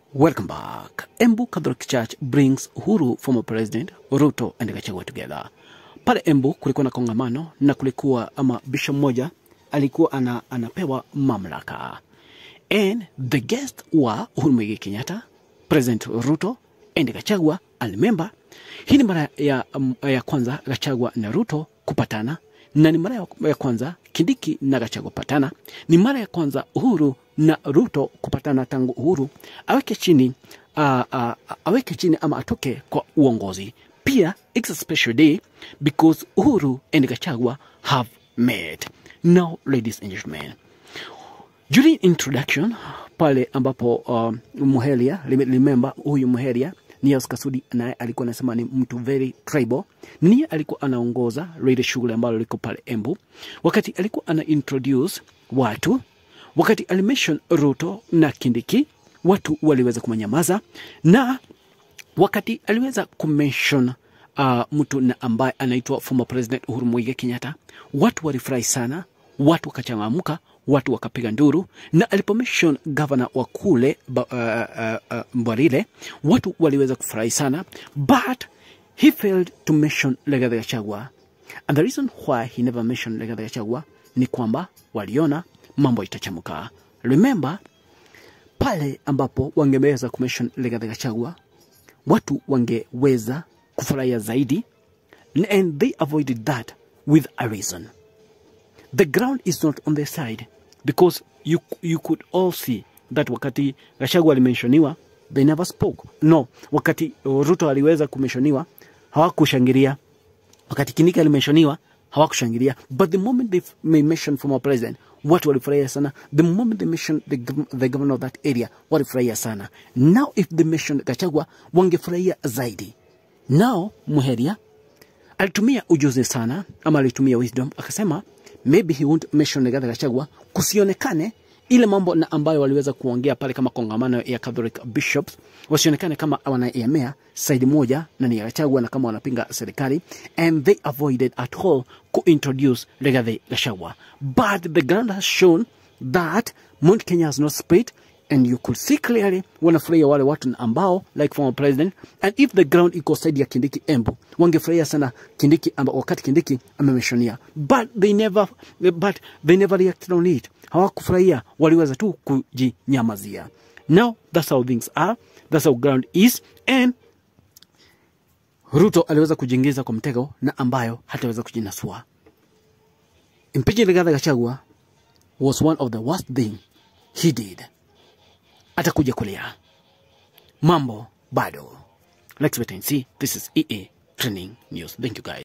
Welcome back. Embu Catholic Church brings Uhuru former president Ruto and Gachagua together. Pale Embu kulikuwa na kongamano na kulikuwa ama bishop mmoja alikuwa ana, anapewa mamlaka. And the guest wa Uhuru Muigai Kenyatta, President Ruto and Gachagua and remember, hii ni mara ya, um, ya kwanza Gachagua na Ruto kupatana na ni mara ya- ya kwanza Kindiki na Gachagua kupatana. Ni mara ya kwanza Uhuru na Ruto kupatana tangu Uhuru aweke chini uh, uh, aweke chini ama atoke kwa uongozi. Pia it's a special day because Uhuru and Gachagua have met. Now, ladies and gentlemen, during introduction pale ambapo uh, Muheria remember huyu Muheria Nias Kasudi naye alikuwa anasema ni mtu very tribal. Niye alikuwa anaongoza lile shughuli ambalo liko pale Embu, wakati alikuwa ana introduce watu, wakati alimention Ruto na Kindiki, watu waliweza kumanyamaza na wakati aliweza kumention uh, mtu na ambaye anaitwa former president Uhuru Muigai Kenyatta, watu walifurahi sana, watu wakachangamka, watu wakapiga nduru, na alipomention governor wa kule ba- uh, uh, uh, Mbarile, watu waliweza kufurahi sana, but he failed to mention Rigathi Gachagua and the reason why he never mentioned Rigathi Gachagua ni kwamba waliona mambo itachamuka. Remember pale ambapo wangeweza kumention Rigathi Gachagua watu wangeweza kufurahia zaidi and they avoided that with a reason the ground is not on their side because you, you could all see that wakati Gachagua alimenshoniwa they never spoke no wakati Ruto aliweza kumenshoniwa hawakushangilia wakati Kindiki alimenshoniwa hawakushangilia but the moment they may mention former president watu walifurahia sana the moment they mention the, gov- the governor of that area walifurahia sana now if they mention Gachagua wangefurahia zaidi now Muheria alitumia ujuzi sana ama alitumia wisdom akasema maybe he won't mention Rigathi Gachagua kusionekane ile mambo na ambayo waliweza kuongea pale kama kongamano ya Catholic bishops wasionekane kama wanaegemea side moja na ni ya Gachagua na kama wanapinga serikali and they avoided at all kuintroduce Rigathi Gachagua but the ground has shown that Mount Kenya has not split and you could see clearly wanafurahia wale watu ambao like former president and if the ground iko side ya Kindiki Embu wangefurahia sana Kindiki amba, wakati Kindiki amemeshonia but they never but they never reacted on it hawakufurahia waliweza tu kujinyamazia now that's how things are that's how ground is and Ruto aliweza kujiingiza kwa mtego na ambayo hataweza kujinasua impeaching Rigathi Gachagua was one of the worst thing he did atakuja kulia mambo bado let's wait and see this is ea training news thank you guys